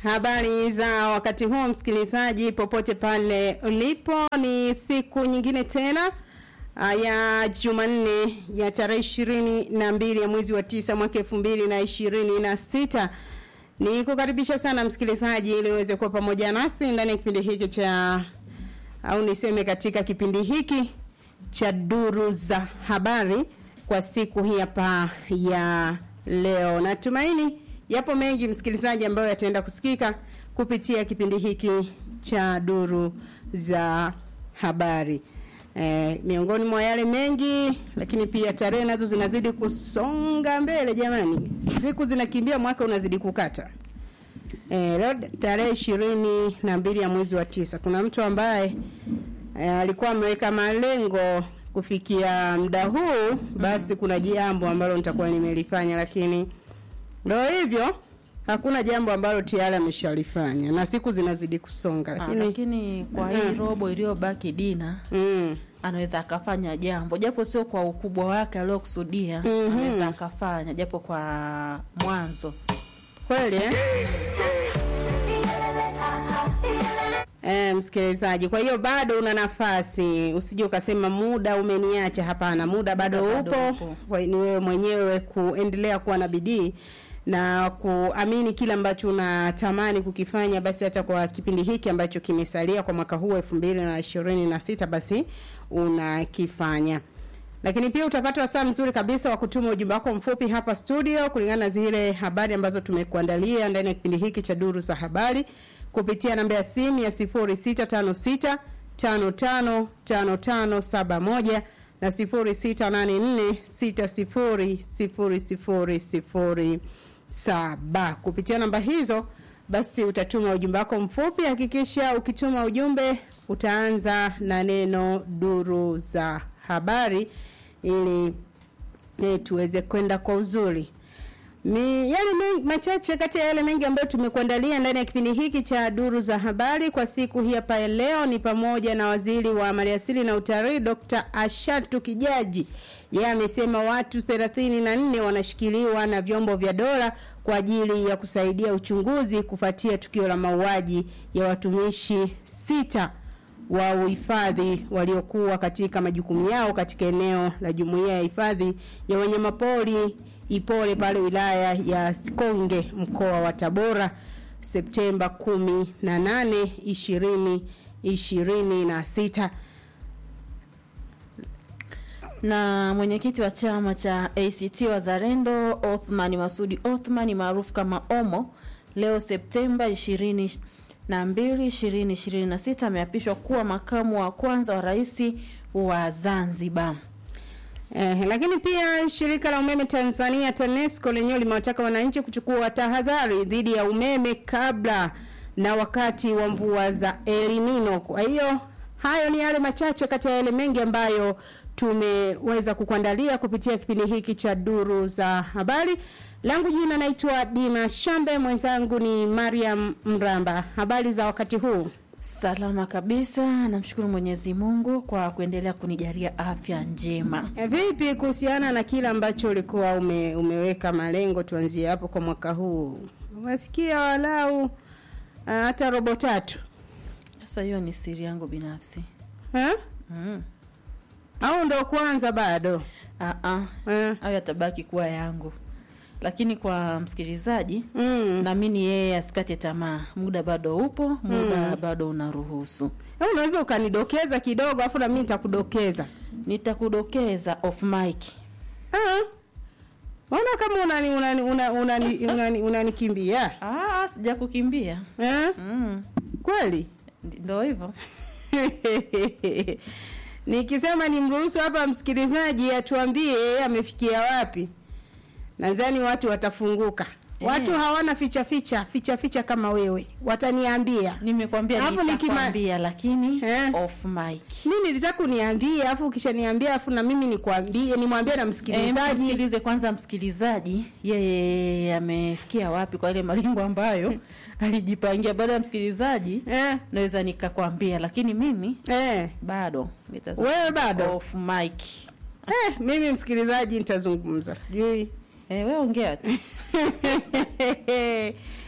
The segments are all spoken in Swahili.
Habari za wakati huu msikilizaji, popote pale ulipo, ni siku nyingine tena ah, ya Jumanne ya tarehe ishirini na mbili ya mwezi wa tisa mwaka elfu mbili na ishirini na sita. Ni kukaribisha sana msikilizaji, ili uweze kuwa pamoja nasi ndani ya kipindi hiki cha au niseme katika kipindi hiki cha duru za habari kwa siku hii hapa ya leo. Natumaini yapo mengi msikilizaji ambayo yataenda kusikika kupitia kipindi hiki cha duru za habari. E, miongoni mwa yale mengi lakini pia tarehe nazo zinazidi kusonga mbele jamani. Siku zinakimbia mwaka unazidi kukata. E, leo tarehe ishirini na mbili ya mwezi wa tisa kuna mtu ambaye e, alikuwa ameweka malengo kufikia muda huu basi kuna jambo ambalo nitakuwa nimelifanya lakini ndio hivyo hakuna jambo ambalo tayari ameshalifanya na siku zinazidi kusonga Ah, lakini lakini kwa hii robo iliyobaki Dina mm, anaweza akafanya jambo japo sio kwa ukubwa wake aliokusudia Mhm. anaweza akafanya japo kwa mwanzo kweli eh? Eh, msikilizaji, kwa hiyo bado una nafasi, usije ukasema muda umeniacha. Hapana, muda bado Muda bado upo. upo. Kwa hiyo ni wewe mwenyewe kuendelea kuwa na bidii na kuamini kile ambacho unatamani kukifanya, basi hata kwa kipindi hiki ambacho kimesalia kwa mwaka huu elfu mbili na ishirini na sita basi unakifanya lakini pia utapata wasaa mzuri kabisa wa kutuma ujumbe wako mfupi hapa studio kulingana na zile habari ambazo tumekuandalia ndani ya kipindi hiki cha duru za habari kupitia namba ya simu ya 0656 555571 na 0684600007 kupitia namba hizo basi utatuma ujumbe wako mfupi hakikisha ukituma ujumbe utaanza na neno duru za habari ili eh, tuweze kwenda kwa uzuri Mi, yale mengi, machache kati ya yale mengi ambayo tumekuandalia ndani ya kipindi hiki cha duru za habari kwa siku hii hapa ya leo ni pamoja na waziri wa maliasili na utalii Dr. Ashatu Kijaji. Yeye amesema watu 34 wanashikiliwa na vyombo vya dola kwa ajili ya kusaidia uchunguzi kufuatia tukio la mauaji ya watumishi sita wa uhifadhi waliokuwa katika majukumu yao katika eneo la jumuiya ya hifadhi ya wanyamapori Ipole pale wilaya ya Sikonge mkoa wa Tabora Septemba 18 20 26 na mwenyekiti wa chama cha ACT Wazalendo Othman Masudi Othman maarufu kama Omo leo Septemba 20 na 2 2026 ameapishwa kuwa makamu wa kwanza wa rais wa Zanzibar. Eh, lakini pia shirika la umeme Tanzania TANESCO lenyewe limewataka wananchi kuchukua tahadhari dhidi ya umeme kabla na wakati wa mvua za El Nino. Kwa hiyo hayo ni yale machache kati ya yale mengi ambayo tumeweza kukuandalia kupitia kipindi hiki cha duru za habari. Langu jina naitwa Dina Shambe, mwenzangu ni Mariam Mramba. Habari za wakati huu? Salama kabisa, namshukuru Mwenyezi Mungu kwa kuendelea kunijalia afya njema. E, vipi kuhusiana na kile ambacho ulikuwa ume, umeweka malengo, tuanzie hapo kwa mwaka huu, umefikia walau ah, hata robo tatu Sasa hiyo ni siri yangu binafsi. ha? Mm. au ndo kwanza bado Ah ah, Eh, hayo yatabaki kuwa yangu, lakini kwa msikilizaji mm. naamini yeye asikate tamaa, muda bado upo, muda bado unaruhusu. Au unaweza ukanidokeza kidogo afu na mimi nitakudokeza Nitakudokeza off mic. Ah. Maana kama unani unani unani unani, unani, unanikimbia Ah, sija kukimbia. eh? Mm. Kweli Ndio hivyo. Nikisema nimruhusu hapa msikilizaji atuambie yeye amefikia wapi, nadhani watu watafunguka. Eh. Watu hawana ficha ficha ficha ficha kama wewe, wataniambia Nimekwambia Alafu nikima- nitakwambia, lakini Eh? off mic. mimi nilitaka kuniambia, afu ukishaniambia afu na mimi nikwambie, nimwambie na Eh, msikilizaji msikilize kwanza msikilizaji yeye amefikia wapi kwa ile malengo ambayo alijipangia. Baada ya msikilizaji eh, naweza nikakwambia, lakini mimi eh. bado nitazungumza Wewe bado? off mic. Eh, mimi msikilizaji nitazungumza, sijui Eh, wewe ongea tu.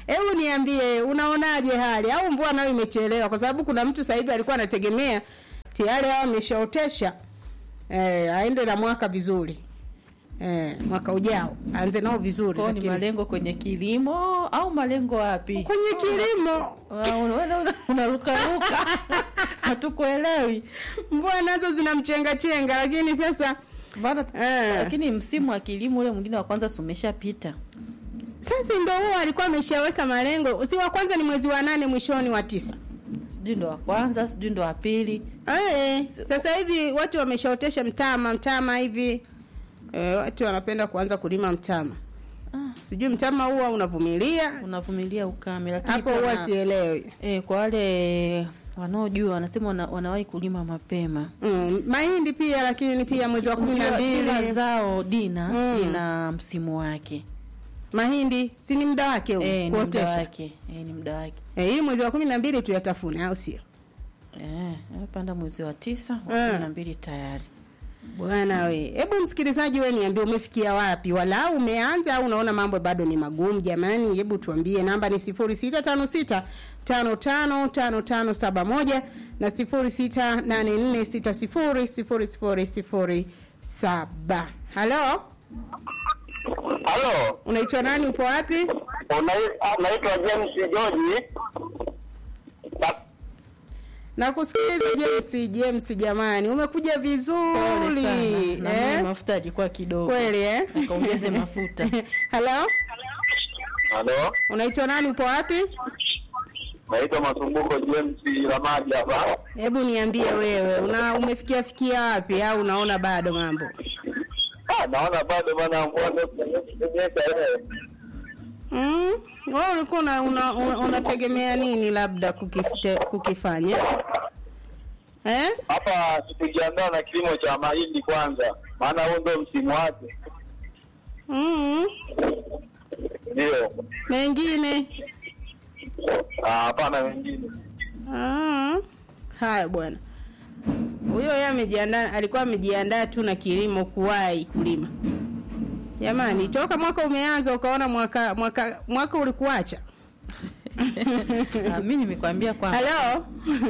hebu niambie unaonaje hali au mvua nayo imechelewa kwa sababu kuna mtu sasa hivi alikuwa anategemea tayari hao ameshaotesha eh, aende na mwaka vizuri eh, mwaka ujao aanze nao vizuri kwao ni lakini- malengo kwenye kilimo au malengo wapi kwenye kilimo Una- una- una- unarukaruka hatukuelewi mvua nazo zinamchenga chenga lakini sasa Bana, Eh. lakini msimu wa kilimo ule mwingine wa kwanza si umeshapita sasa ndo huo alikuwa ameshaweka malengo si wa kwanza ni mwezi wa nane mwishoni wa tisa sijui ndo wa kwanza sijui ndo wa pili Eh, sasa hivi watu wameshaotesha mtama mtama hivi eh, watu wanapenda kuanza kulima mtama ah, sijui mtama huwa unavumilia unavumilia ukame lakini hapo pia huwa na- sielewi eh, kwa wale wanaojua wanasema wana, wanawahi kulima mapema mm, mahindi pia lakini pia mwezi wa kumi na Kila- kila mbili zao dina Mm. ina msimu wake mahindi si ni muda wake huu eh, ni muda kuotesha wake eh, ni muda wake eh, hii mwezi wa kumi na mbili tuyatafune au sio eh, panda mwezi wa tisa wa Eh. kumi na mbili tayari bwana we hebu msikilizaji we niambie umefikia wapi wala umeanza au unaona mambo bado ni magumu jamani hebu tuambie namba ni sifuri sita tano sita tano tano tano tano saba moja na sifuri sita nane nne sita sifuri sifuri sifuri sifuri saba halo Halo, unaitwa nani upo wapi unai- ah, naitwa James George. Na- nakusikiliza james james jamani umekuja Pole vizuri sana. Na mimi eh? mafuta yalikuwa kidogo kweli eh? Akaongeze mafuta. halo Halo, unaitwa nani upo wapi naitwa Masumbuko James Ramaji hapa. hebu niambie wewe una umefikia fikia wapi au unaona bado mambo Ah, naona bado bana mvua ndio kunyesha leo. mm? wewe ulikuwa una, una, una, unategemea nini labda kukifte, kukifanya eh? Hapa tukijiandaa na kilimo cha mahindi kwanza, maana huo ndio msimu wake. mm. Ndio. mengine Ah, hapana wengine. Ah, haya bwana huyo yeye amejiandaa alikuwa amejiandaa tu na kilimo kuwahi kulima jamani toka mwaka umeanza ukaona mwaka mwaka mwaka ulikuacha Ah, mi nimekwambia kwamba halo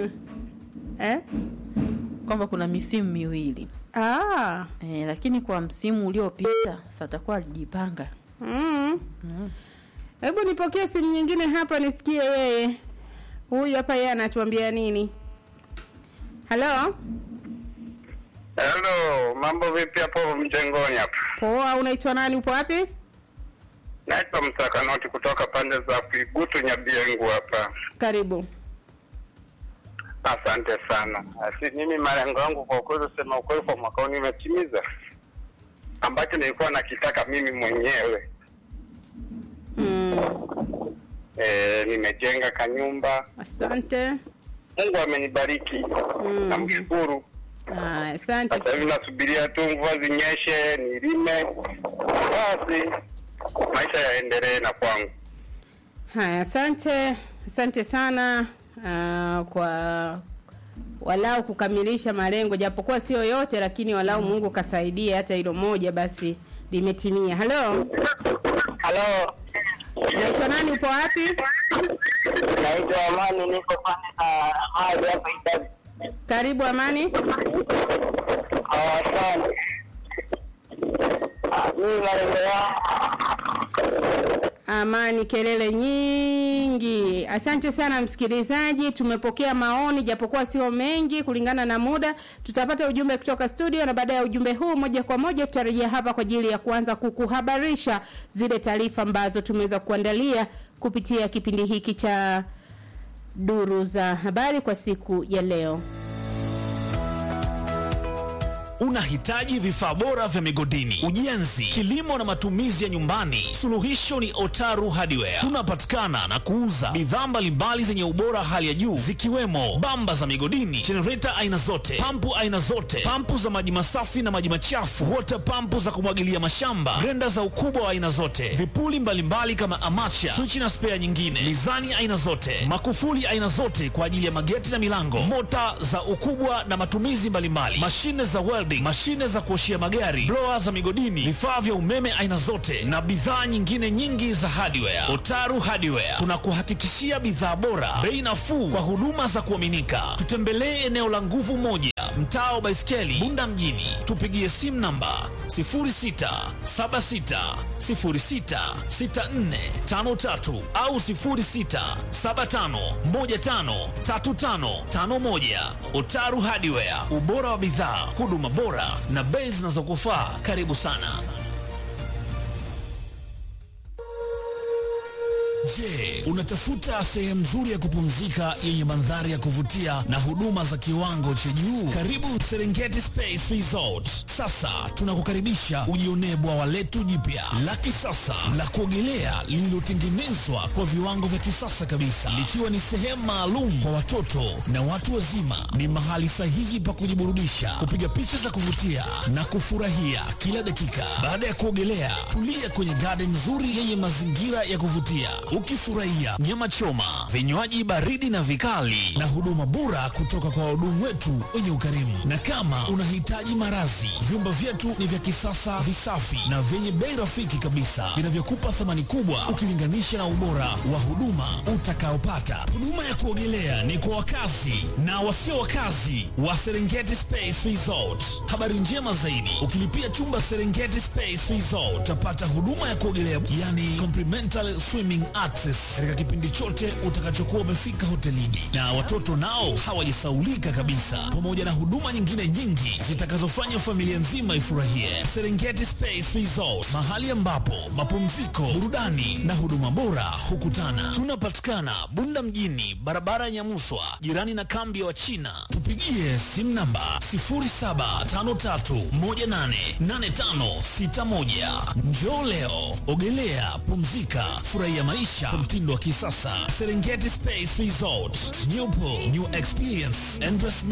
eh? kwamba kuna misimu miwili ah. eh, lakini kwa msimu uliopita satakuwa alijipanga mm. mm. hebu nipokee simu nyingine hapa nisikie yeye huyu hapa yeye anatuambia nini halo Hello, mambo vipi hapo mjengoni hapa? poa unaitwa nani upo wapi Naitwa Msakanoti kutoka pande za Kuigutu Nyabiengu hapa. karibu Asante sana. Asi, mimi malengo yangu kwa kweli, sema ukweli, kwa mwaka huu nimetimiza ambacho nilikuwa nakitaka mimi mwenyewe. mm. E, nimejenga kanyumba, asante Mungu amenibariki Mm. namshukuru. Ah, asante Sasa hivi nasubiria tu mvua zinyeshe, nilime, basi maisha yaendelee na kwangu. haya asante asante sana uh, kwa walau kukamilisha malengo japokuwa sio yote lakini walau mungu kasaidia hata hilo moja basi limetimia halo Halo, naitwa nani upo wapi naitwa Amani, niko pande za hali hapa Idadi. karibu amani Asante. Ah, Mimi malengo yangu amani kelele nyingi asante sana msikilizaji tumepokea maoni japokuwa sio mengi kulingana na muda tutapata ujumbe kutoka studio na baada ya ujumbe huu moja kwa moja tutarejea hapa kwa ajili ya kuanza kukuhabarisha zile taarifa ambazo tumeweza kuandalia kupitia kipindi hiki cha duru za habari kwa siku ya leo Unahitaji vifaa bora vya migodini, ujenzi, kilimo na matumizi ya nyumbani? Suluhisho ni Otaru Hardware. Tunapatikana na kuuza bidhaa mbalimbali zenye ubora hali ya juu zikiwemo bamba za migodini, jenereta aina zote, pampu aina zote, pampu za maji masafi na maji machafu, water pampu za kumwagilia mashamba, grenda za ukubwa wa aina zote, vipuli mbalimbali kama amacha, swichi na spea nyingine, mizani aina zote, makufuli aina zote kwa ajili ya mageti na milango, mota za ukubwa na matumizi mbalimbali, mashine za welding, welding, mashine za kuoshia magari, blower za migodini, vifaa vya umeme aina zote na bidhaa nyingine nyingi za hardware. Otaru Hardware tunakuhakikishia bidhaa bora, bei nafuu kwa huduma za kuaminika. Tutembelee eneo la nguvu moja, mtaa wa Baiskeli, Bunda mjini. Tupigie simu namba 0676066453 au 0675153551. Otaru Hardware, ubora wa bidhaa, huduma bora na bei zinazokufaa. Karibu sana. Je, unatafuta sehemu nzuri ya kupumzika yenye mandhari ya kuvutia na huduma za kiwango cha juu? Karibu Serengeti Space Resort. Sasa tunakukaribisha ujionee bwawa letu jipya la kisasa la kuogelea lililotengenezwa kwa viwango vya kisasa kabisa, likiwa ni sehemu maalum kwa watoto na watu wazima. Ni mahali sahihi pa kujiburudisha, kupiga picha za kuvutia na kufurahia kila dakika. Baada ya kuogelea, tulia kwenye garden nzuri yenye mazingira ya kuvutia ukifurahia nyama choma, vinywaji baridi na vikali, na huduma bora kutoka kwa wahudumu wetu wenye ukarimu. Na kama unahitaji marazi, vyumba vyetu ni vya kisasa, visafi na vyenye bei rafiki kabisa, vinavyokupa thamani kubwa ukilinganisha na ubora wa huduma utakaopata. Huduma ya kuogelea ni kwa wakazi na wasio wakazi wa Serengeti Space Resort. Habari njema zaidi, ukilipia chumba Serengeti Space Resort utapata huduma ya kuogelea, yani complimentary swimming access katika kipindi chote utakachokuwa umefika hotelini, na watoto nao hawajasaulika kabisa, pamoja na huduma nyingine nyingi zitakazofanya familia nzima ifurahie. Serengeti Space Resort, mahali ambapo mapumziko, burudani na huduma bora hukutana. Tunapatikana Bunda mjini, barabara ya Nyamuswa, jirani na kambi ya Wachina. Tupigie simu namba 0753188561. Njoo leo, ogelea, pumzika, furahia maisha kwa mtindo wa kisasa. Serengeti Space Resort, new pool, new experience, endless